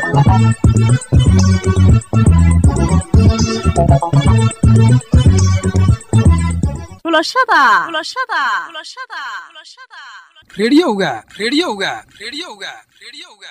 rediyoga rediyoga rediyoga rediyoga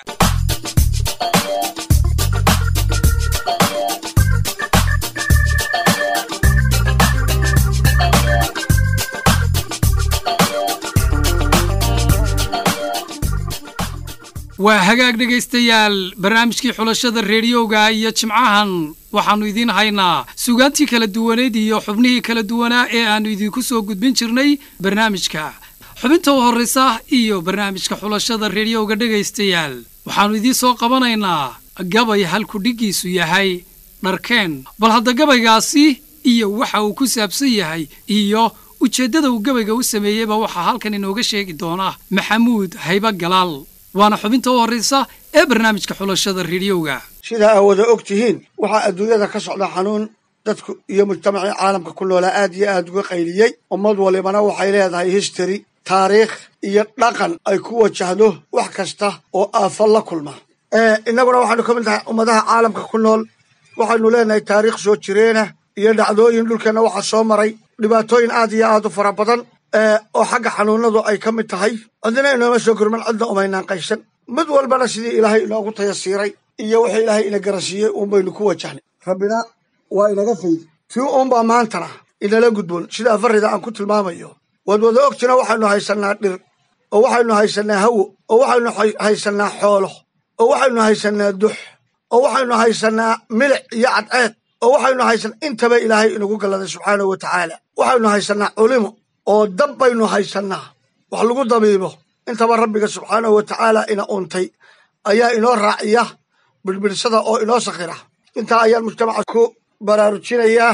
waa hagaag dhegaystayaal barnaamijkii xulashada rediyoga iyo jimcahan waxaannu idiin haynaa sugaantii kala duwaneyd iyo xubnihii kala duwanaa ee aannu idinku soo gudbin jirnay barnaamijka xubinta u horraysa iyo barnaamijka xulashada rediyoga dhegaystayaal waxaannu idiin soo qabanaynaa gabay halku dhiggiisu yahay dharkeen bal hadda gabaygaasi iyo waxa uu ku saabsan yahay iyo ujeeddada uu gabayga u sameeyeyba waxaa halkan inooga sheegi doona maxamuud hayba galaal waana xubinta u horraysa ee barnaamijka xulashada rediyoga sidaa aa wada og tihiin waxaa adduunyada ka socda xanuun dadku iyo mujtamacii caalamka ku noolaa aad iyo aad uga qayliyey ummad walibana waxay leedahay history taariikh iyo dhaqan ay ku wajahdo wax kasta oo aafo la kulma innaguna waxaynu ka mid tahay ummadaha caalamka ku nool waxaynu leenahay taariikh soo jireena iyo dhacdooyin dhulkeenna waxaa soo maray dhibaatooyin aad iyo aad u fara badan oo xagga xanuunadu ay ka mid tahay cidina inooma soo gurman cidna umaynaan qaysan mid walbana sidii ilaahay inoogu tayasiiray iyo wixii ilaahay ina garansiiyey uun baynu ku wajahnay rabbina waa inaga faydi tii uunbaa maantana inala gudboon sida afarrida aan ku tilmaamayo waad wada ogtina waxaynu haysannaa dhir oo waxaynu haysannaa hawo oo waxaynu haysannaa xoolo oo waxaynu haysannaa dux oo waxaynu haysannaa milic iyo cadceed oo waxaynu haysan intaba ilaahay inagu galladay subxaanahu wa tacaala waxaynu haysannaa culimo oo dab baynu haysannaa wax lagu dabiibo intaba rabbiga subxaanahu wa tacaala ina untay ayaa inoo raaciya birbidhsada oo inoo sakhira intaa ayaan mujtamaca ku baraarujinayaa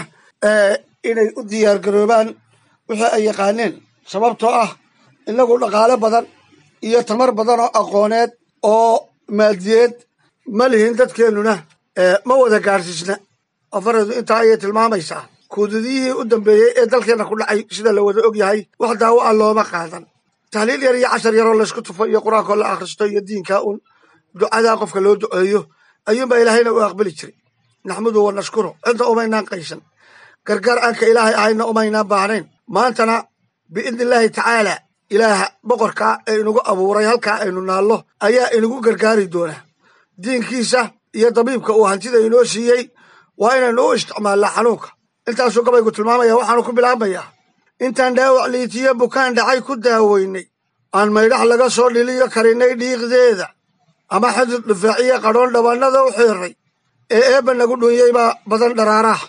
inay u diyaargaroobaan wixii ay yaqaaneen sababtoo ah innagu dhaqaale badan iyo tamar badan oo aqooneed oo maadiyeed ma lihin dadkeennuna ma wada gaadhsiisna afareedu intaa ayay tilmaamaysaa kuudadiyihii u dambeeyey ee dalkeenna ku dhacay sida la wada og yahay wax daawo ah looma qaadan tahliil yar iyo cashar yaroo laysku tufo iyo qur-aankoo la akhristo iyo diinkaa uun ducadaa qofka loo duceeyo ayuunbaa ilaahayna u aqbali jiray naxmudu wa nashkuru cidda umaynaan qaysan gargaar aanka ilaahay ahayna umaynaan baahnayn maantana biidni illaahi tacaala ilaaha boqorkaa ee inagu abuuray halkaa aynu naallo ayaa inagu gargaari doonaa diinkiisa iyo dabiibka uu hantida inoo siiyey waa inaynu u isticmaallaa xanuunka intaasuu gabaygu tilmaamaya waxaanu ku bilaabmayaa intaan dhaawac liitiyo bukaan dhacay ku daaweynay aan maydhax laga soo dhiliyo karinnay dhiiqdeeda ama xidid dhufaaciyo qadhoon dhabannada u xiirray ee eebbe nagu dhuunyey baa badan dharaaraah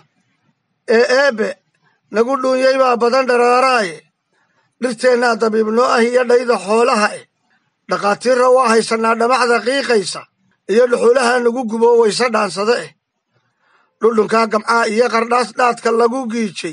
ee eebbe nagu dhuunyey baa badan dharaaraaye dhirteennaa dabiibnoo ah iyo dhayda xoolaha eh dhakhaatiirra waa haysannaa dhamacda qiiqaysa iyo dhuxulaha nagu gubo wayse dhaansada eh dhudhunkaa gamcaa iyo qardhaas dhaadka lagu giijay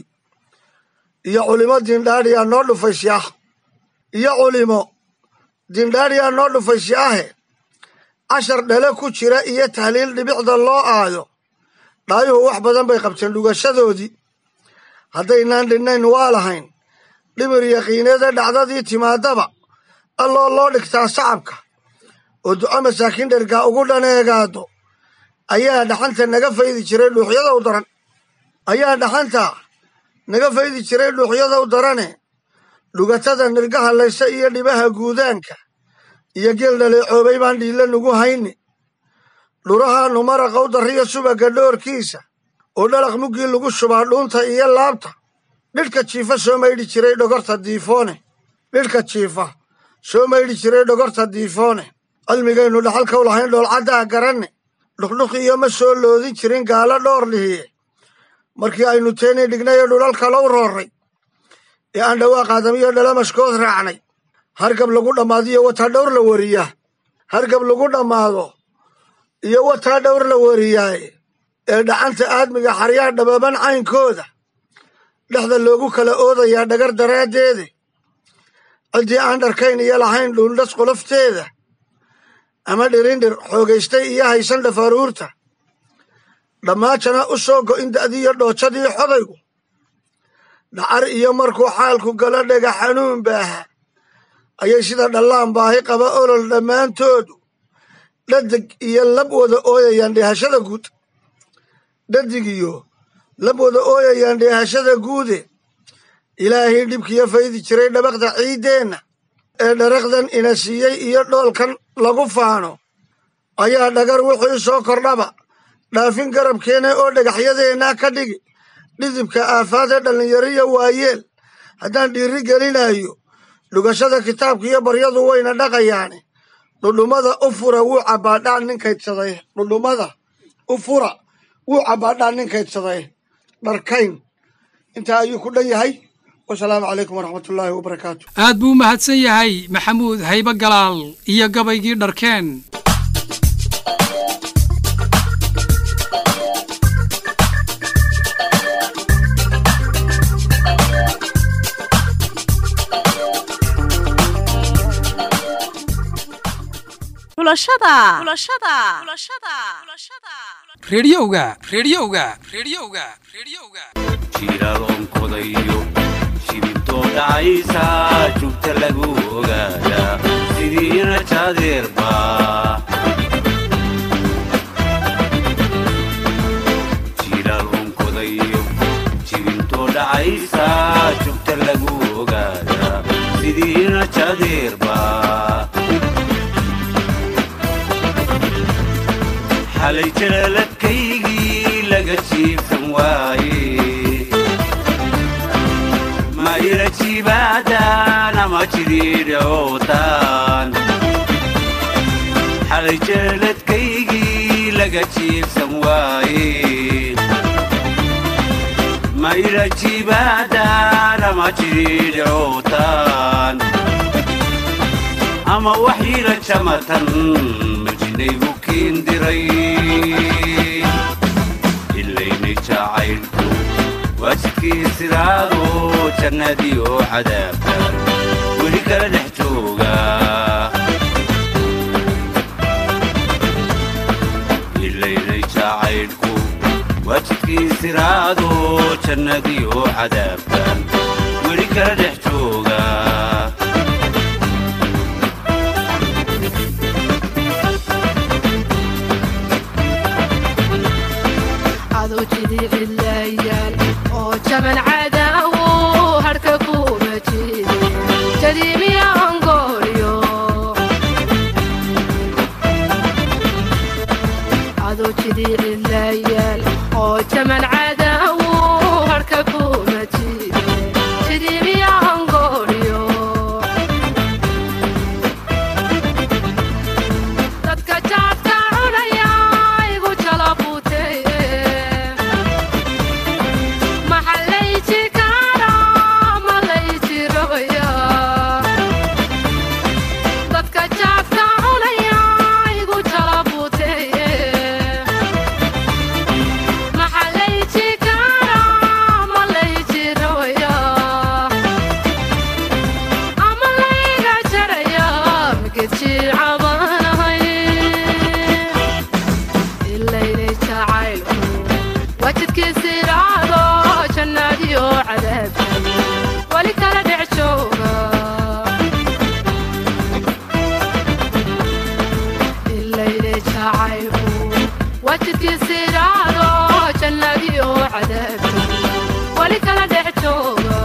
iyo culimo diindhaadhiyaa noo dhufaysyaah iyo culimo diindhaadhiyaa noo dhufaysyaahe cashar dhale ku jira iyo tahliil dhibicda loo aayo dhaayuhu wax badan bay qabteen dhugashadoodii haddaynaan dhinnayn waa lahayn dhimir yaqiineeda dhacdadii timaadaba alloo loo dhigtaa sacabka oo duco masaakiin dhergaa ugu dhaneegaado ayaa dhaxanta naga faydi jiray dhuuxyada u daran ayaa dhaxanta naga faydi jiray dhuuxyada u darane dhugatada nirgaha layse iyo dhibaha guudaanka iyo geel dhaleecoobay baan dhiilla nugu hayni dhurahaannu maraqa u darriyo subagga dhoorkiisa oo dhalaq muggii lagu shubaa dhuunta iyo laabta dhidhka jiifa soo maydhi jiray dhogorta diifoone dhidhka jiifa soo maydhi jiray dhogorta diifoone cilmigaynu dhaxalka u lahayn dhoolcaddaa garanne dhuqdhuq iyo ma soo loodin jirin gaalo dhoor lihiye markii aynu teenay dhignayee dhulal kale u roorray ee aan dhawaaq aadamiyo dhalamaskood raacnay hargab lagu dhammaadiyo wataa dhowr la wariyaa hargab lagu dhammaado iyo wataa dhowr la wariyaaye ee dhacanta aadmiga xaryaa dhababan caynkooda dhexda loogu kala oodayaa dhagar daraaddeede ciddii aan dharkayn iyo lahayn dhuundhas qolofteeda ama dhirindhir xoogaystay iyo haysan dhafaruurta dhammaajana u soo go'in da'diiyo dhoojadii xodaygu dhacar iyo markuu xaalku galo dhega xanuun baaha ayay sida dhallaan baahi qaba olol dhammaantoodu dhadig iyo lab wada ooyayaan dheehashada guud dhadig iyo lab wada ooyayaan dheehashada guude ilaahay dhibkiyo faydi jiray dhabaqda ciiddeenna ee dharaqdan ina siiyey iyo dhoolkan lagu faano ayaa dhagar wixii soo kordhaba dhaafin garabkeena oo dhagaxyadeenna ka dhigi dhidibka aafaadee dhallinyariya waayeel haddaan dhiiri gelinayo dhugashada kitaabka iyo baryadu wayna dhaqayaane dhudhummada u fura wuu cabbaadhaan nin kaydsaday dhudhummada u fura wuu cabbaadhaan nin kaydsaday dharkayn intaa ayuu ku dhan yahay wasalaamu calaykum waraxmatullaahi wabarakaatu aad buu u mahadsan yahay maxamuud haybe galaal iyo gabaygii dharkeen reediyowga reediyowga reediyowga reediyowga jiiraloonkodayo shibintoo dhacaysa jugta lagu ogaada sidiina jaadeerba jiiraloonkodayo shibintoo dhacaysa jugta lagu ogaada sidiina jaadeerba xalay jalaaladkaygii laga jiibsan waaye ma ila jibaadaan ama jidhiidhootaan xalay jalaaladkaygii laga jiibsan waaye ma ila jibaadaan ama jidhiidhootaan ama wax ila jamatan majinaygu kiindiray ilaynay jacaylku waajidkii sidaado jannadii oo cadaabta weli kala dhex jooga ilaynay jacaylku waajidkii siraado jannadii oo cadaabta weli kala dhex jooga aduu jidi cilayaal oo jaban cadaawo harka kuma jide jadiimiya angooryo aduu jidi cilayaal oo jaban cadaawo harka kuma jide jadiimiya angooryo dadka jaadka cunaya igu jalabuuteye maxalayji kaara malayji rogaya dadka jaadka cunaya igu jalabuuteye maxalayji kaara malayji rogaya ama layga jaraya migedji cabanahay ilaynay jacaylku wajidkiisi raado jannadiyo cadaabkay weli kala dhex jooga ilaynay jacaylku wajidkiisi raado jannadiyo cadaabkay weli kala dhex jooga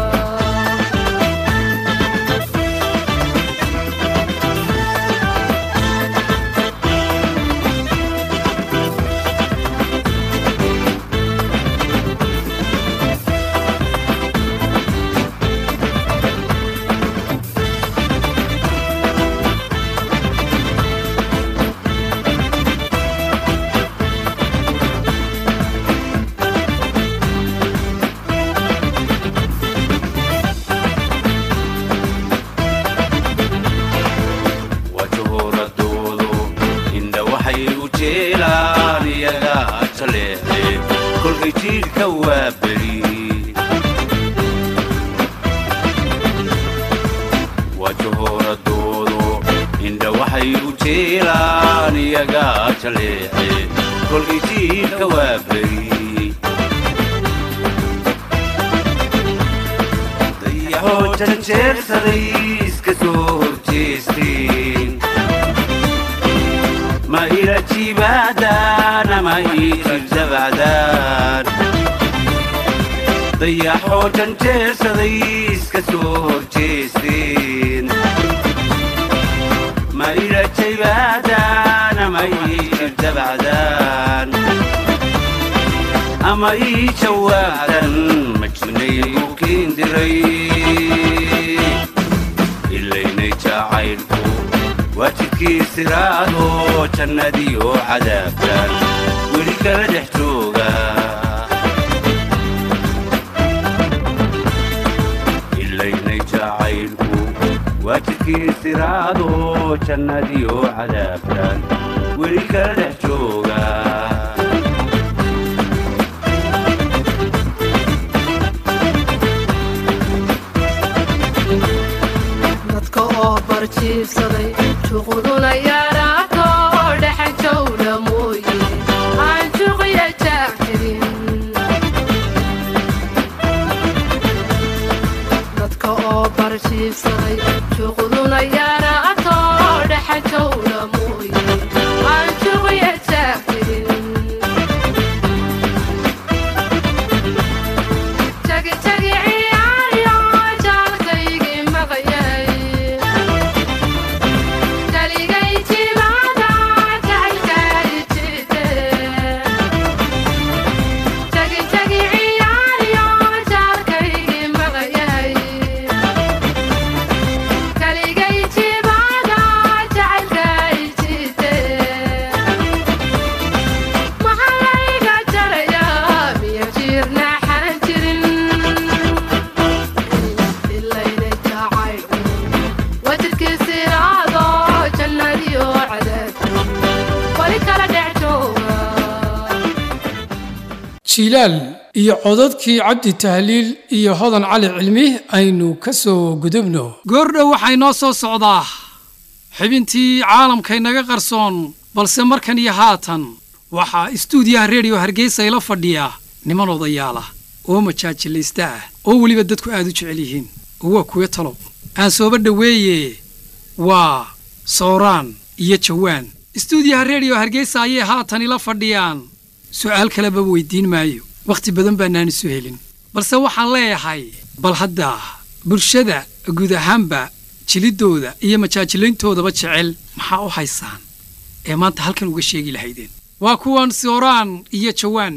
wajahoradoodo indha waxay u jeelaan iyaga jaleece kolkay jiidhka waa beri wajahoradoodo indha waxay u jeelaan iyaga jaleece kolkay jiidhka waa beri dayaxoo janjeersaday iska soo horjeesteen ma baadaan ama ii jabjabacdaan dayaxoo janjeersaday iska soo horjeesteen ma ila jaybaadaan ama ii jabjabacdaan ama ii jawaabtan ma jirnay ku kiindiray ilaynay jacaylku waa jidkii siraado jannadiyo cadaabtan weli kala dhex jooga ilaynay jacaylku waa jidkii siraado jannadiyo cadaabtan weli kala dhex jooga dadka oo barjiibsaday shuquduna yaraato dhexan jawla mooye aan juqiya jaag jirin dadka oo barjiibsaday shuquduna yaraato dhexan jawla mooye aan juqiya jaag jirin jagi jagi ciyaaryo jaalkaygii maqayay daligay jimaada jacaylkay jite jagi jagi ciyaaryo jaalkaygii maqayay daligay jimaada jacaylkay jite maxalayga jaraya miya jiirnaxan jirin ilayna jacaylku wajidkiisiraado jannadiyo cadaabku wali kala dhex jooga jiilaal iyo codadkii cabdi tahliil iyo hodan cali cilmi aynu ka soo gudubno goordhow waxay noo soo socdaa xibintii caalamkaynaga qarsoon balse markan iyo haatan waxaa istuudiyaha rediyo hargeysa ila fadhiya niman odayaala oo majaajilaysta ah oo weliba dadku aad u jecel yihiin oo waa kuwa talow aan sooba dhoweeye waa sooraan iyo jawaan istuudiyaha rediyo hargeysa ayay haatan ila fadhiyaan su'aal kaleba weydiin maayo wakhti badan baanaan isu helin balse waxaan leeyahay bal hadda bulshada guud ahaanba jiliddooda iyo majaajilayntoodaba jecel maxaa u haysaan ee maanta halkan uga sheegi lahaydeen waa kuwan sooraan iyo jawaan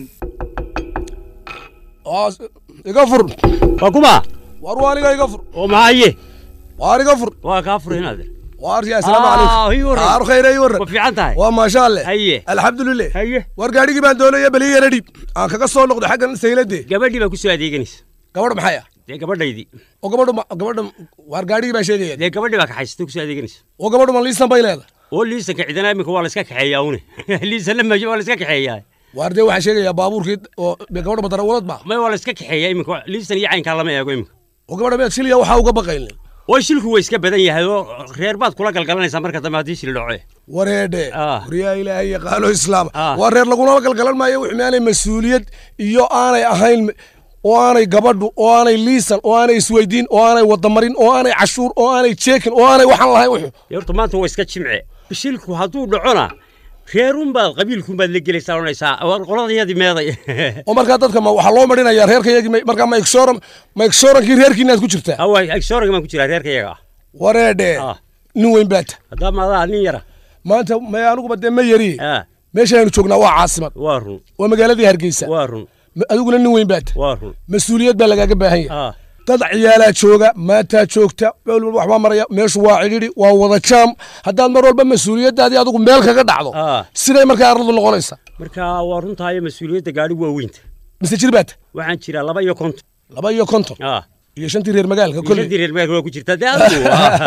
iga fur waa kuma war waaniga iga fur oo maxaye waar iga fur waa kaa furay inaad waar ya asalaamu Ah, calaykum ii waran. waar khayr ii waran ma fiican tahay waa maasha alle Haye. alxamdulilah haye war gaadhigii baan doonaya beli yara dhiib aan kaga soo noqdo xaggan saylade gabadhii baa ku soo adeeganaysa gabadh maxay ah dee gabadhaydii oo gabadhu ma- gabadha waar gaadhigii baan sheegaya dee gabadhii baa kaxaysatay ku soo adeeganaysa oo gabadhu ma liisan bay leedahay oo liisanka cidana iminka waa la iska kaxeeyaa une liisanna meesha waa la iska kaxeeyaa waar dee waxaan sheegayaa baabuurkii oo gabadha madarawalad ba may waa la iska kaxeeyaa iminka liisan iyo caynkaa lama eego iminka oo gabadha miyaad shiliya waxaa uga baqaynay oo shilku way iska badan yahay oo reer baad kula galgalanaysaa marka dambe haddii shil dhaco wareedhe Ah. waryaa ilaahay yaqaano islaam Ah. waa reer laguna galgalan maayo wix maanay mas-uuliyad iyo aanay ahayn oo aanay gabadhu oo aanay liisan oo aanay isweydiin oo aanay wadamarin oo aanay cashuur oo aanay jeekin oo aanay waxaan lahayn wuxuu dee horta maanta waa iska jimce shilku hadduu dhacona reerunbaad qabiilkunbaad la gelaysaa odhanaysaa war qoladayadii meeday oo markaa dadka ma waxaa loo marinayaa reerka yagii ma- markaa ma igsoran ma igsorankii reerkiinaad ku jirtaa hawa agsooranga baan ku jiraa reerka iyaga ah wareedhe Ah. nin weyn baata haddaa maadaa nin yara maanta may aniguba dee ma yari ah meeshaaynu joognaa waa caasimad waa run waa magaaladii hargeysa waa run Ma- adiguna nin weyn baata waa run mas-uuliyad baa lagaaga baahan yahay ah dad ciyaalaa jooga maataa joogta meel walba waxbaa maraya meeshu waa cidhidhi waa wada jaam haddaad mar walba mas-uuliyaddaadii adigu meel kaga dhacdo Ah. siday markaa arladu noqonaysa marka waa runtaayo mas-uuliyadda gaadhi waa weynta mise jir baata waxaan jiraa laba iyo konton laba iyo konton ah iyo shantii reer magaalka shantii kolley reer magaalka waa ku jirtaa dee adigu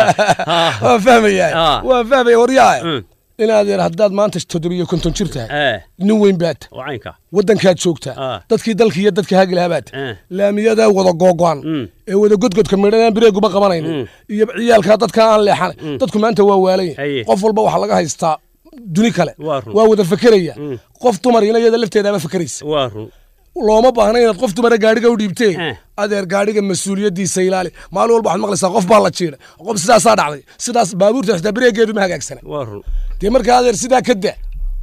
ah. waa fahmayaa Ah. waa fahmaya waryaa Mm. inaad yar haddaad maanta toddobiyo konton jir tahay eh nin weyn baata oo caynka waddankaad joogtaa Ah. dadkii dalkii iyo dadka haagilahaa baata Eh. laamiyadaa wada googo'an Mm. ee wada godgodka midhanaan bireeguba qabanaynin Mm. iyo ciyaalkaa dadka aan leexanay dadku maanta waa waalan Haye. yahay qof walba waxaa laga haystaa duni kale Waa run. waa wada fekeraya Mm. qof dumarina iyada lafteedaaba fekeraysa waa run looma baahna inaad qof dumara gaadhiga u dhiibtee Eh. adeer gaadhiga mas-uuliyaddiisa ilaali maalin walba waxaad maqlaysaa qof baa la jiiday qof sidaasaa dhacday sidaas baabuurta xitaa bireegeedu ma hagaagsana waa run dee markaa adeer sidaa ka da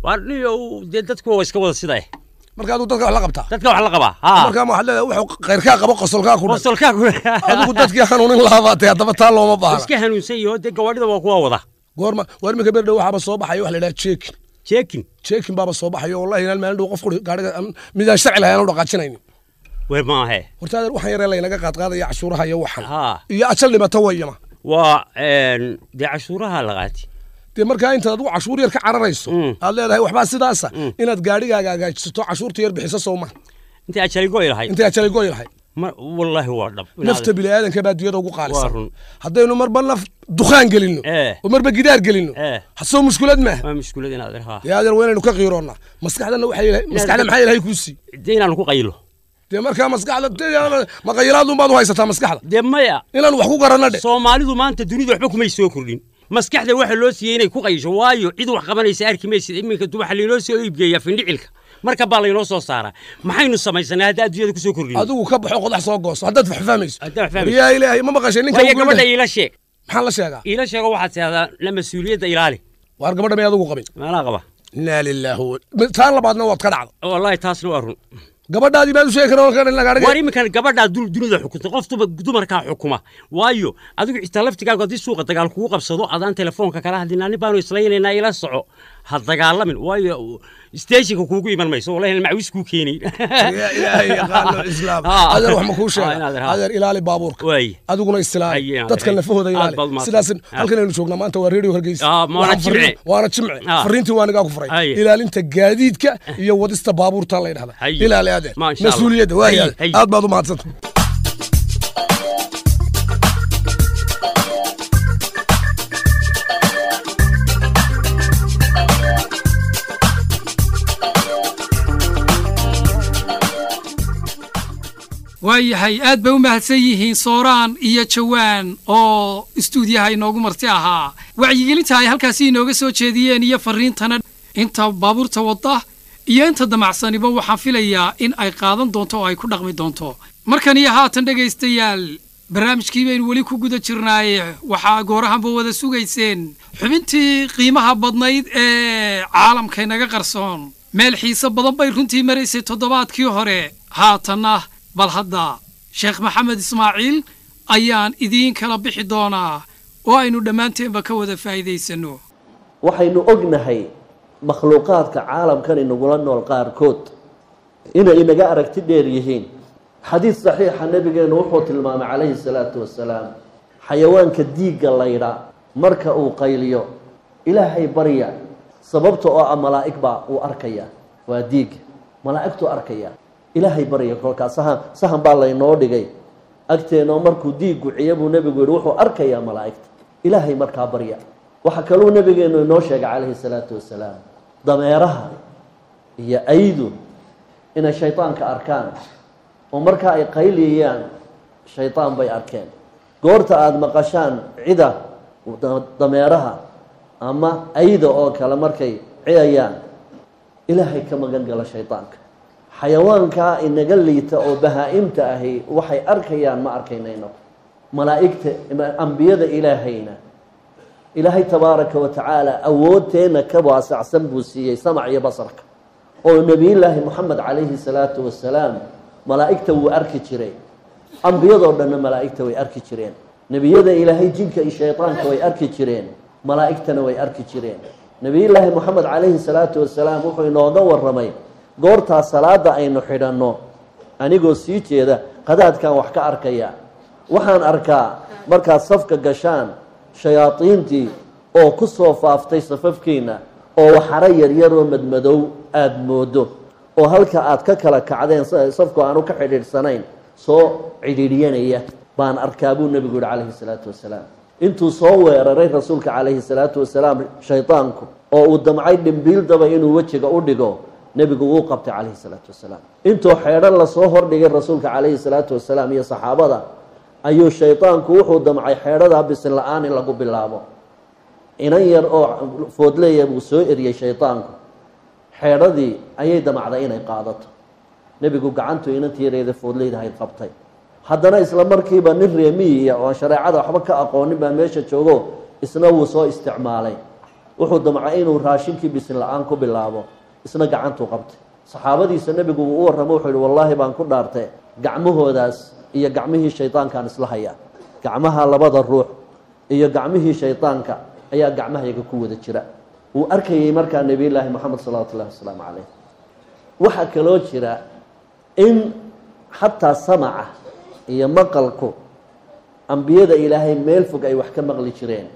waa niyo dee dadku waa iska wada sida eh marka adigu dadka wax la qabtaa dadka wax la qabaa ha markaa waxaad leedahay wuxuu khayrkaa qabo qosolkaa ku dhan qosolkaa ku adigu dadkii hanuunin laabaatay haddaba taa looma baahna iska hanuunsan yaho dee gawaadhida waa kuwa wada goorma waar iminka berdhow waxaaba soo baxaya wax la idhaha jeekin jeekin jeekin baaba soo baxayo wallahi inaan maalin dhow qofku gaariga midaan sharci lahayn aanu dhaqaajinaynin weer maahe horta adeer waxaan yaree laynaga qaadqaadaya cashuuraha iyo waxan ha iyo ajal dhibata wayama waa een, dee cashuuraha la qaati dee markaa intaad adigu cashuur yar ka cararayso Mm. aad leedahay waxbaa sidaasa inaad gaarigaaga hagaajisato cashuurta yar bixiso soo ma intay ajaligoy lahayd intay ajalay goy lahay ma wallaahi waa dhab nafta bini'aadanka baa dunyada ugu Waa qaalisan run. haddaynu marba naf dukhaan gelinno Eh. oo marba gidaar gelinno Eh. hasoo mushkulad maaha waa mushkulad inaad ha dee adeer waa inaynu ka qiiroonnaa maskaxdana waxay ilahay- maskaxda maxaa ilahay kuu sii dee inaanu ku qaylo dee markaa maskaxda dee ma qayilaadun baad u haysataa maskaxda dee maya inaan wax ku garanno dhe soomaalidu maanta dunida waxba kumay soo kordhin maskaxda waxa loo siiyey inay ku qayisho waayo cid wax qabanaysa arki maysid iminka du waxa laynoo soo iibgeeyaa findhicilka marka baa laynoo soo saaraa maxaynu samaysanay hadda adduunyada kusoo kordhin adigu ka baxo qodax soo gooso haddaad wax fahmayso Haddaad wax fahmayso. yaa ilaahay ma maqashay ninka waayo ugu gabadha leeyahay. iila sheeg maxaa la sheegaa iila sheego waxaad tidahdaa la mas-uuliyadda ilaali waar gabadha may adigu qabin meelaa qaba inaa lilaahi wa- taan labaadna waad ka dhacda wallaahi taasna waa run gabadhaadii baad u sheegi karaa kan lagaadhiga waar iminkan gabadhaa dul- dunida xukunta qof duma- dumarkaa xukuma waayo adigu xitaa laftigaagu haddii suuqa dagaal kugu qabsado adaan telefoonka kala hadlin ani baanu islaynaynaa ila soco ha dagaalamin waayo steeshinka kuugu iman mayso wallahi macwis kuu keenayn yaa ilaahay yaqaano islaam Ah. adeer wax ma kuu Ah, inaad sheega raha. adeer ilaali baabuurka waay adiguna istilaali Ay, inaad dadka rahay. lafahooda Aad ilaali baad mahadsan. sidaas Ah. halkan aynu joognaa maanta waa redio hargeysa Ah, waana Waxaan fariin- jimce. waana jimce Ah. fariintii waa nigaa ku furay Ay. ilaalinta gaadiidka iyo wadista baabuurta la yidhahda Ay. ilaali adeer Ma, insha Allah. mas-uuliyadda waay Ay, ay. aad baad u mahadsanta waayahay aad bay u mahadsan yihiin sooraan iyo jawaan oo istuudiyaha inoogu marti ahaa wacyigelinta ay halkaasi inooga soo jeediyeen iyo fariintana inta baabuurta wadda iyo inta damacsaniba waxaan filayaa in ay qaadan doonto oo ay ku dhaqmi doonto markan iyo haatan dhegaystayaal barnaamijkii baynu weli ku guda jirnaaye waxaa goorahanba wada sugayseen xubintii qiimaha badnayd ee caalamkaynaga qarsoon meel xiise badan bay runtii maraysay toddobaadkii hore haatanna bal hadda sheekh maxamed ismaaciil ayaan idiin kala bixi doonaa oo aynu dhammaanteenba ka wada faa'iidaysanno waxaynu ognahay makhluuqaadka caalamkan inagula nool qaarkood inay inaga aragti dheer yihiin xadiid saxiixa nabigeenu wuxuu tilmaamay calayhi salaatu wasalaam xayawaanka diigga laydha marka uu qayliyo ilaahay barya sababta oo ah malaa'ig baa uu arkaya waa diigga malaa'igtuu arkaya ilaahay barya kolkaa sahan sahan baa laynoo dhigay agteenoo markuu diiggu ciya buu nebigu yihi wuxuu arkayaa malaa'igta ilaahay markaa barya waxaa kaluu nabigeenu inoo sheegay calayhi salaatu wasalaam dameeraha iyo aydu inay shaydaanka arkaan oo markaa ay qayliyayaan shaydaan bay arkeen goorta aada maqashaan cida da- dameeraha ama ayda oo kale markay ciyayaan ilaahay ka magan gala shaydaanka xayawaankaa inaga liita oo bahaa-imta ahi waxay arkayaan ma arkaynayno malaa'igta ambiyada ilaahayna ilaahay tabaaraka wa tacaala awoodteenna ka waasacsan buu siiyey samac iyo basarka oo nebiyullaahi moxamed calayhi salaatu wasalaam malaa'igta wuu arki jiray ambiyadoo dhanna malaa'igta way arki jireen nebiyada ilaahay jinka iyo shaydaanka way arki jireen malaa'igtana way arki jireen nebiyullaahi moxamed calayhi salaatu wasalaam wuxuu inooga waramay goortaa salaada aynu xidhanno anigoo sii jeeda qadaadkan wax ka arkaya waxaan arkaa markaad safka gashaan shayaadiintii oo ku soo faaftay safafkiina oo waxaro yaryaroo madmadow aada moodo oo halka aad ka kala kacdeen safku aanu ka xidhiidhsanayn soo cidhiidhyanaya baan arkaa buu nebigu yihi calayhi salaatu wasalaam intuu soo weeraray rasuulka calayhi salaatu wasalaam shaydaanku oo uu damcay dhimbiildaba inuu wejiga u dhigo nebigu wuu qabtay calayhi salaatu wasalaam intuu xeedho lasoo hordhigay rasuulka calayhi salaatu wasalaam iyo saxaabada ayuu shaydaanku wuxuu damcay xeedhadaa bisin la-aan in lagu bilaabo inan yar oo foodleya buu soo eriyey shaydaanku xeedhadii ayay damacday inay qaadato nebigu gacantu inantii yareeda foodleydahayd qabtay haddana isla markiiba nin reemiyiya oo aan shareecada waxba ka aqoonin baa meesha joogo isna wuu soo isticmaalay wuxuu damcay inuu raashinkii bisin la-aan ku bilaabo isna gacantuu qabtay saxaabadiisa nebigu uu u warramo wuxuu yihi wallaahi baan ku dhaartay gacmahoodaas iyo gacmihii shaydaankaan isla hayaa gacmaha labada ruux iyo gacmihii shaydaanka ayaa gacmahayaga ku wada jira wuu arkayay markaa nebiyullaahi moxamed salawaatu ullahi wasalaamu calayh waxaa kaloo jira in xataa samaca iyo maqalku ambiyada ilaahay meel fog ay wax ka maqli jireen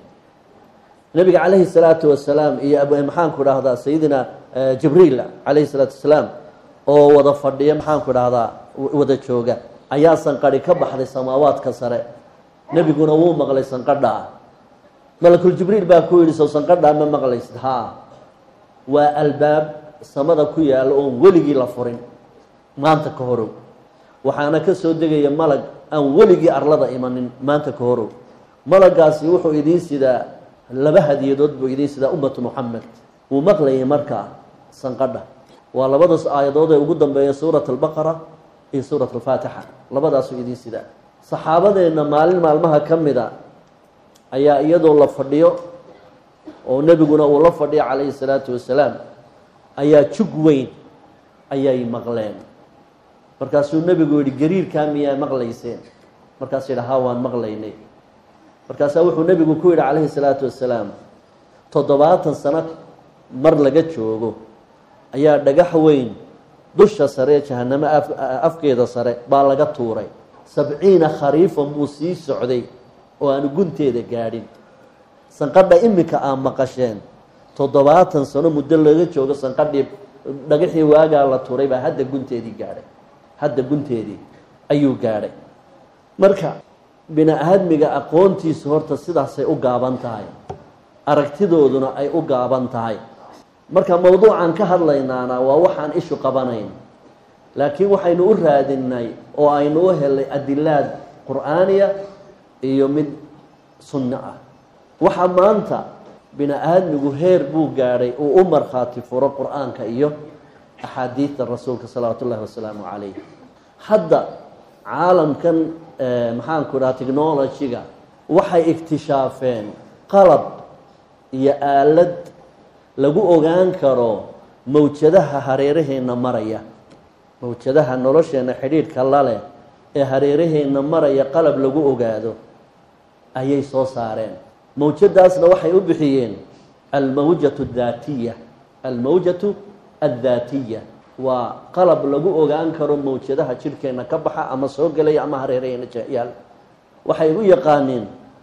nebiga calayhi salaatu wasalaam iyo maxaanku dhahdaa sayidina jibriil calayhi salaatu wasalaam oo wada fadhiya maxaanku dhahdaa wada jooga ayaa sanqadhi ka baxday samaawaadka sare nebiguna wuu maqlay sanqadhaa malakul jibriil baa ku yidhi sow sanqadhaa ma maqlaysid haa waa albaab samada ku yaalla oon weligii la furin maanta ka horow waxaana ka soo degaya malag aan weligii arlada imanin maanta ka horow malagaasi wuxuu idiin sidaa laba hadiyadood buu idiin sidaa ummatu muxamed wuu maqlayay markaa sanqadha waa labadaas aayadood ee ugu dambeeya suurat albaqara iyo suurat alfaatixa labadaasuu idiin sidaa saxaabadeenna maalin maalmaha ka mida ayaa iyadoo la fadhiyo oo nebiguna uu la fadhiyo calayhi salaatu wasalaam ayaa jug weyn ayay maqleen markaasuu nebigu yihi gariirkaa miyaa maqlayseen markaasuu yidhi haa waan maqlaynay markaasaa wuxuu nebigu ku yidhi calayhi salaatu wasalaam toddobaatan sano mar laga joogo ayaa dhagax weyn dusha sare ee jahanamo afkeeda sare baa laga tuuray sabciina khariifan buu sii socday oo aanu gunteeda gaadhin sanqadha iminka aa maqasheen toddobaatan sano muddo laga joogo sanqadhii dhagaxii waagaa la tuuray baa hadda gunteedii gaadhay hadda gunteedii ayuu gaadhay marka bini aadmiga aqoontiisu horta sidaasay u gaaban tahay aragtidooduna ay u gaaban tahay marka mowduucan ka hadlaynaana waa waxaan ishu qabanayn laakiin waxaynu u raadinay oo aynu u helay adilaad qur'aaniya iyo mid sunno ah waxaa maanta bini aadmigu heer buu gaadhay uu u markhaati furo qur-aanka iyo axaadiidta rasuulka salawaatu ullahi wasalaamu calayh hadda caalamkan maxaanku dhaha technology-ga waxay iktishaafeen qalab iyo aalad lagu ogaan karo mawjadaha hareeraheenna maraya mawjadaha nolosheenna xidhiidhka laleh ee hareeraheenna maraya qalab lagu ogaado ayay soo saareen mawjadaasna waxay u bixiyeen almawjatu daatiya almawjatu addaatiya waa qalab lagu ogaan karo mawjadaha jidhkeenna ka baxa ama soo gelaya ama hareeraheenna yaal waxay u yaqaaneen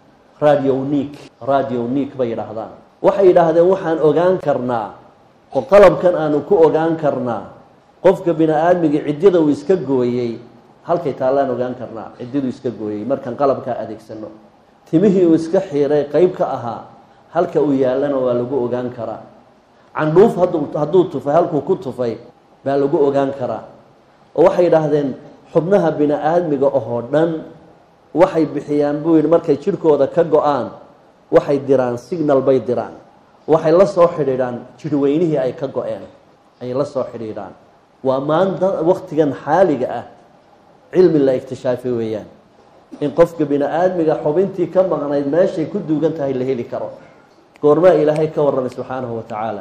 radionic radionic bay yidhaahdaan waxay yidhaahdeen waxaan ogaan karnaa oo qalabkan aanu ku ogaan karnaa qofka bini aadmiga ciddida uu iska gooyey halkay taallaan ogaan karnaa ciddiduu iska gooyey markaan qalabkaa adeegsano timihii uu iska xiiray qeyb ka ahaa halka uu yaallana waa lagu ogaan karaa candhuuf hadduu tufay halkuu ku tufay baa lagu ogaan karaa oo waxay yidhaahdeen xubnaha bini aadmiga ohoo dhan waxay bixiyaan buu yidhi markay jidhkooda ka go-aan waxay diraan signal bay diraan waxay la soo xidhiidhaan jidhweynihii ay ka go-een ayay la soo xidhiidhaan waa maanta waktigan xaaliga ah cilmi la iktishaafay weeyaan in qofka bini aadmiga xubintii ka maqnayd meeshay ku duugan tahay la heli karo goormaa ilaahay ka warramay subxaanahu wa tacaala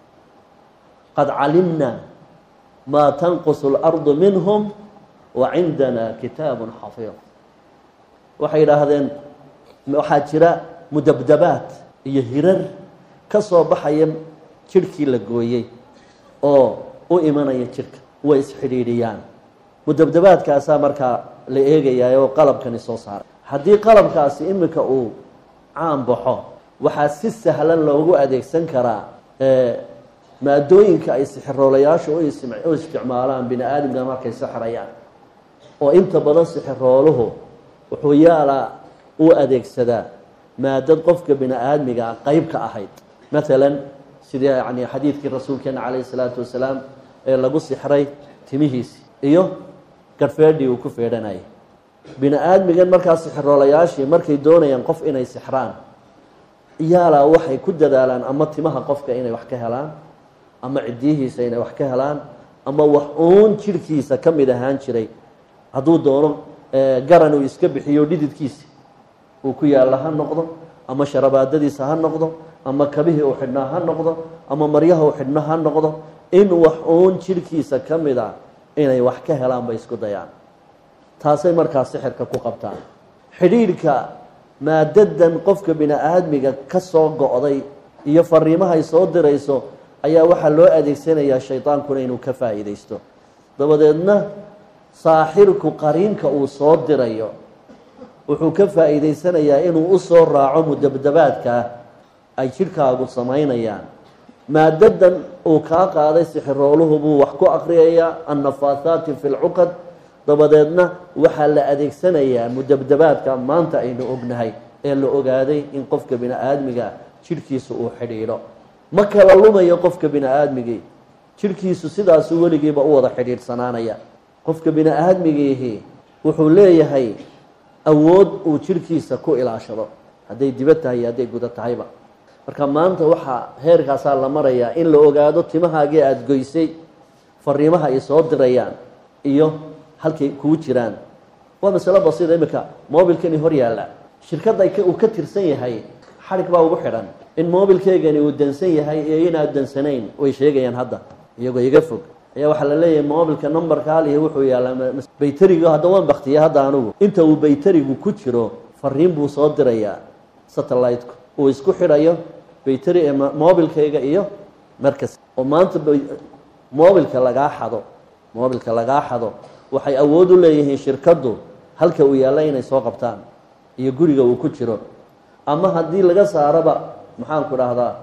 qad calimna maa tanqusu اlardu minhum wa cindana kitaabun xafiid waxay yidhaahdeen waxaa jira mudabdabaad iyo hirar ka soo baxaya jidhkii la gooyey oo u imanaya jidhka way isxidhiidhiyaan mudabdabaadkaasaa markaa la eegayaa oo qalabkani soo saaray haddii qalabkaasi iminka uu caan baxo waxaa si sahlan loogu adeegsan karaa maadooyinka ay sixiroolayaashu u isticmaalaan bini aadamka markay sixrayaan oo inta badan sixirooluhu wuxuu yaalaa u adeegsadaa maadad qofka bini aadmiga qeyb ka ahayd maalan sidii yani xadiidkii rasuulkeena calayhi salaatu wasalaam ee lagu sixray timihiisi iyo garhfeedhii uu ku feedhanayay bini aadmigan markaa sixiroolayaashii markay doonayaan qof inay sixraan yaalaa waxay ku dadaalaan ama timaha qofka inay wax ka helaan ama cidiyihiisa inay wax ka helaan ama wax uun jidhkiisa ka mid ahaan jiray hadduu doono garan uu iska bixiyo dhididkiisa uu ku yaalla ha noqdo ama sharabaadadiisa ha noqdo ama kabihii uu xidhnaa ha noqdo ama maryaha uu xidhno ha noqdo in wax uun jidhkiisa ka mid a inay wax ka helaan bay isku dayaan taasay markaa sixirka ku qabtaan xidhiidhka maadadan qofka bini aadmiga ka soo go-day iyo fariimahay soo dirayso ayaa waxaa loo adeegsanayaa shaydaankuna inuu ka faa'iidaysto dabadeedna saaxirku qariinka uu soo dirayo wuxuu ka faa'iidaysanayaa inuu u soo raaco mudabdabaadkaa ay jidhkaagu samaynayaan maadadan uu kaa qaaday sixirooluhu buu wax ku akriyayaa annafaahaati fi lcuqad dabadeedna waxaa la adeegsanayaa mudabdabaadka maanta aynu ognahay ee la ogaaday in qofka bini aadmiga jidhkiisa uu xidhiidho ma kala lumayo qofka bini aadmigii jidhkiisu sidaasuu weligiiba u wada xidhiidhsanaanaya qofka bini aadmigiihi wuxuu leeyahay awood uu jidhkiisa ku ilaashado hadday dibad tahay iyo hadday guda tahayba marka maanta waxaa heerkaasaa la marayaa in la ogaado timahaagii aada goysay fariimaha ay soo dirayaan iyo halkay kuu jiraan waa masalo basiida iminka mobilkani hor yaalla shirkadda uu ka tirsan yahay xadhig baa ugu xidhan in mobilkeygani uu dansan yahay iyo inaad dansanayn way sheegayaan hadda iyagoo iga fog ayaa waxaa la leeyahay mobilka numberka hal iyo wuxuu yaallaa bayteriga hadda waan baktiya hadda anugu inta uu bayterigu ku jiro fariin buu soo dirayaa satellite-ku uu isku xidhayo bayteri ee mobilkayga iyo markas oo maanta mobilka lagaa xado mobilka lagaa xado waxay awood u leeyihiin shirkaddu halka uu yaalla inay soo qabtaan iyo guriga uu ku jiro ama haddii laga saaraba maxaanku dhahdaa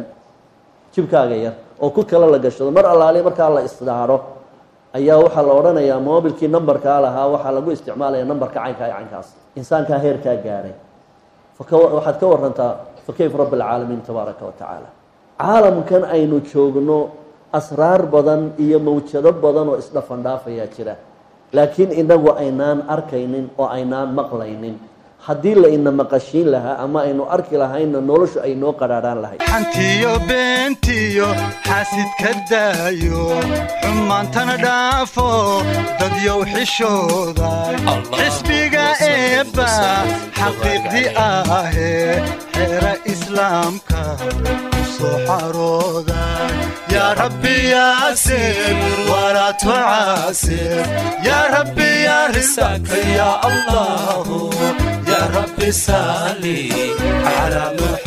jibkaaga yar oo ku kale la gashado mar allaali markaa la isdhaadho ayaa waxaa la odhanayaa mobilkii numberkaa lahaa waxaa lagu isticmaalaya numberka caynkaa iyo caynkaas insaankaa heerkaa gaadhay waxaad ka warantaa fa kayf rabi alcaalamiin tabaaraka wa tacaala caalamkan aynu joogno asraar badan iyo mawjado badan oo isdhafandhaafayaa jira laakiin inagu aynaan arkaynin oo aynaan maqlaynin haddii la ina maqashiin lahaa ama aynu arki lahaynna noloshu ay noo qadhaadhaan lahayd xantiyo beentiyo xaasidka daayo xumaantana dhaafo dadyow xishooda xisbiga eebba xaqiiqdii ahee xeera islaamka ku soo xarooda yaa rabbi yaasir walaa tucaasir yaa rabbi yaa risaka yaa allahu يا رب صلي على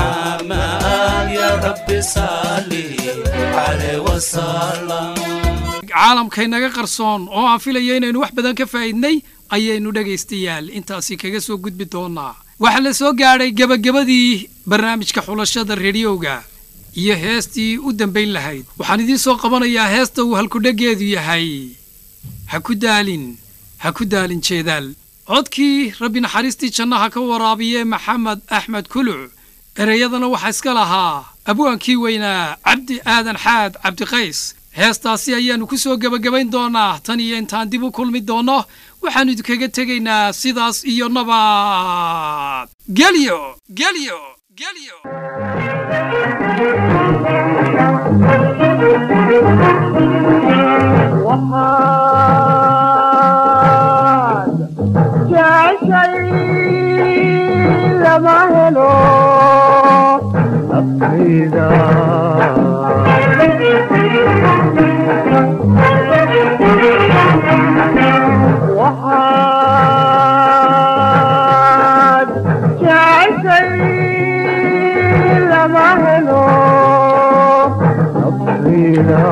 محمد يا رب صلي عليه وسلم caalamkaynaga qarsoon oo aan filaya inaynu wax badan ka faa'iidnay ayaynu dhegaystayaal intaasi kaga soo gudbi doonaa waxaa la soo gaadhay gebagabadii barnaamijka xulashada rediyoga iyo heestii u dambayn lahayd waxaan idiin soo qabanayaa heesta uu halkudheggeedu yahay ha ku daalin ha ku daalin jeedaal codkii rabbi naxariistii jannaha ka waraabiye maxamed axmed kuluc ereyadana waxaa iska lahaa abwaankii weynaa cabdi aadan xaad cabdiqays heestaasi ayaannu ku soo gebagabayn doonaa tan iyo intaan dib u kulmi doonno waxaannu idinkaga tegaynaa sidaas iyo nabad gelyo gelyo gelyo lama helo naftayda waxaad jeceshay lama helo naftayda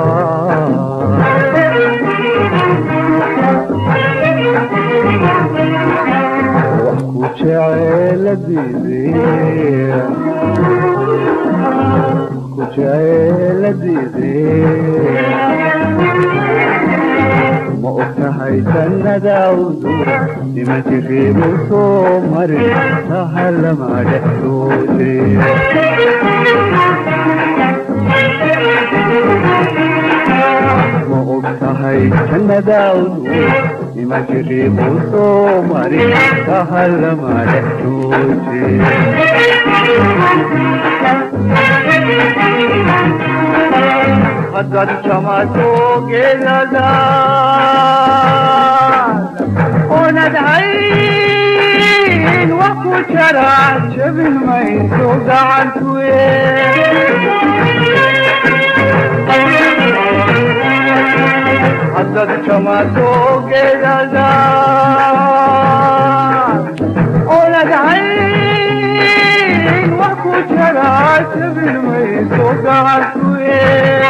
ma ogtahay jannadaawdu nima jiriibu soo marin tahalama dhexdoode ma ogtahay jannadaawdu nima jiriibu soo marin tahalama dhexdoode haddaad jamato geedadaad oonad hayn wax ku jara jabin mayso gacantuye haddad jamato geedada oladhayn wax ku jara jabin mayso gacantuye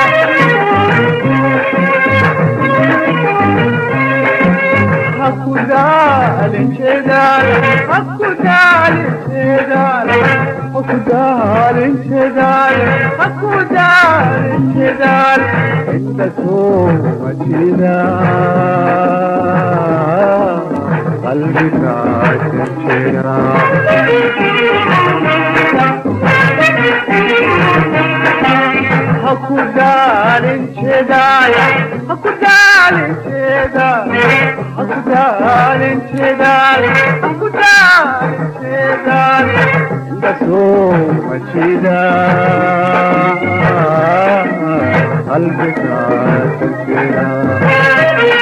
hakudaalin jeedaal hakudaalin jeedaal hakudaalin jeedaal hakudaalin jeedaal inta sooma jeeda qalbiga jejeera hakudaalin jeedaal hakudaalin jeedaal hakudaalin jeedaal hakudaalin jeedaal inta sooma jeeda qalbiga jejeera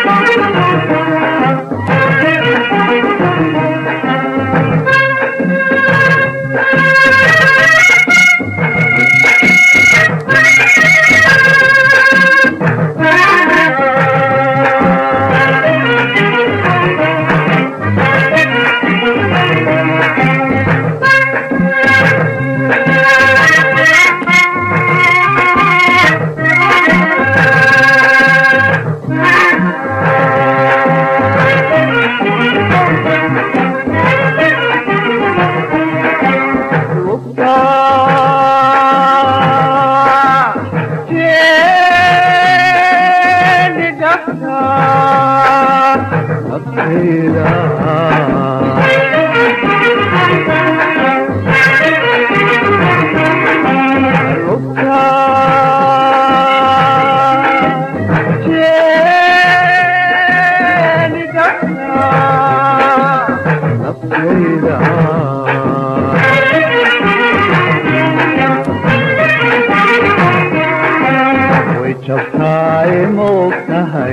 way jabtaay moogtahay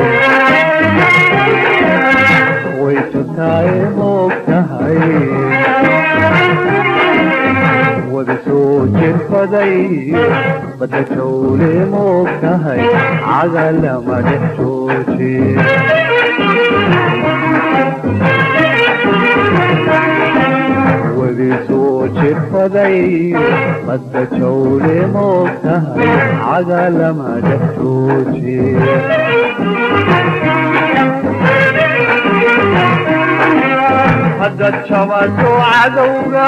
way jabtaay moogtahay wada soo jirfaday badda jawle moogtahay cagalama dhex jooji wadi soo jirfaday badda jawle moogtahay cagalama dhex jooji haddaad jabato cadowga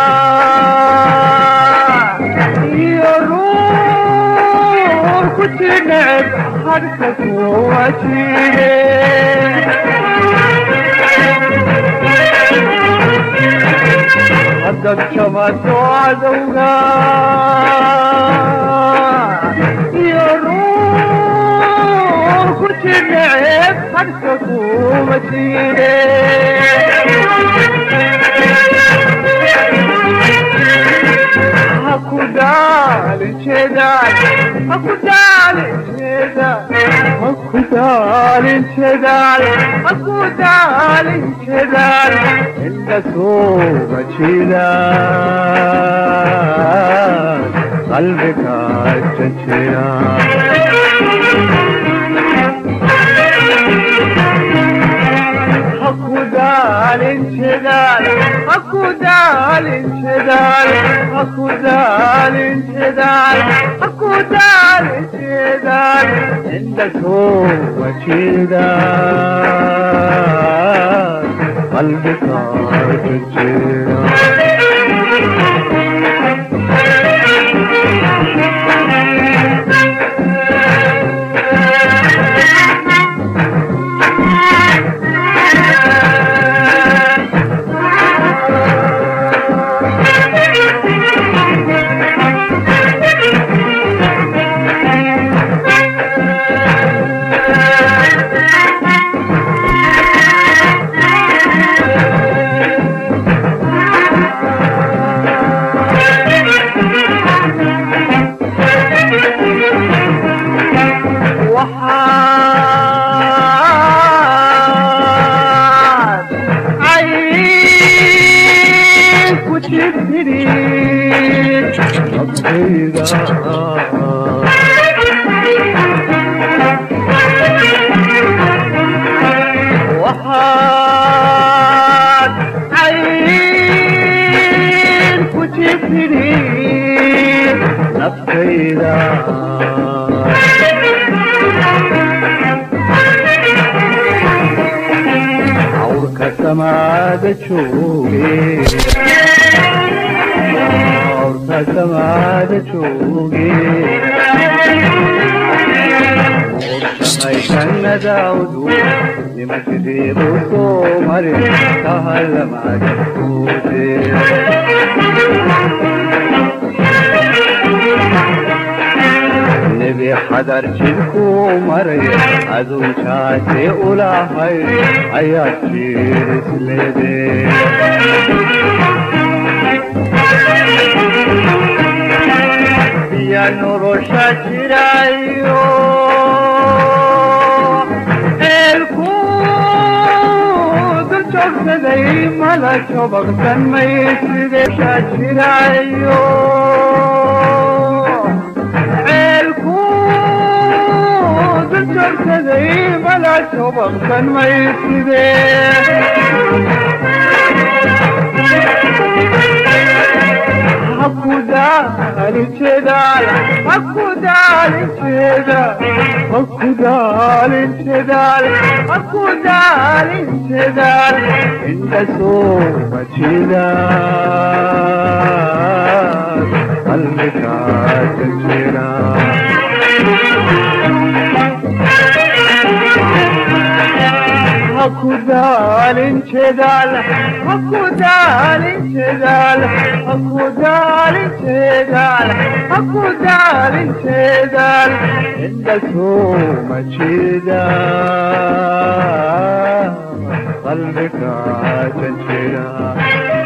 iyo ruur ku jineceb hadhka kuwa jire haddaad jabato cadowga iyo ruur ku jineceb hadhka kuwa jire hakudaalin jeedaal hakudaalin jeedaal hakudaalin jeedaal hakudaalin jeedaal inda sooga jeedaal qalbiga jajira hakudaalin jeedaal hakudaalin jeedaal hakudaalin jeedaal hakudaalin jeedaal inda sooga jeedaal qalbiga jajira naftayda waxaad cayn ku jifidhi naftayda awrka samaada jooge awrka samaada jooge jannadaawdu nimankideedu soo mare kahalamaagakuude nebi xadar jidkuu maray adunjaase ulahay ayaad jirisleede ya nolosha jirayo eelku dul joogsaday mala jobaqsan mayside jirayo ceelku dul joogsaday mala jobaqsan mayside hakudaalinjedaal hakudaalinjedaal hakudaalinjedaal hakudaalinjedaal inda soo majidaal qalbigaa jajira hakudaalinjedaal hakudaalinjedaal hakudaalinjedaal hakudaalinjedaal inda soo majidaal qalbigaa jajira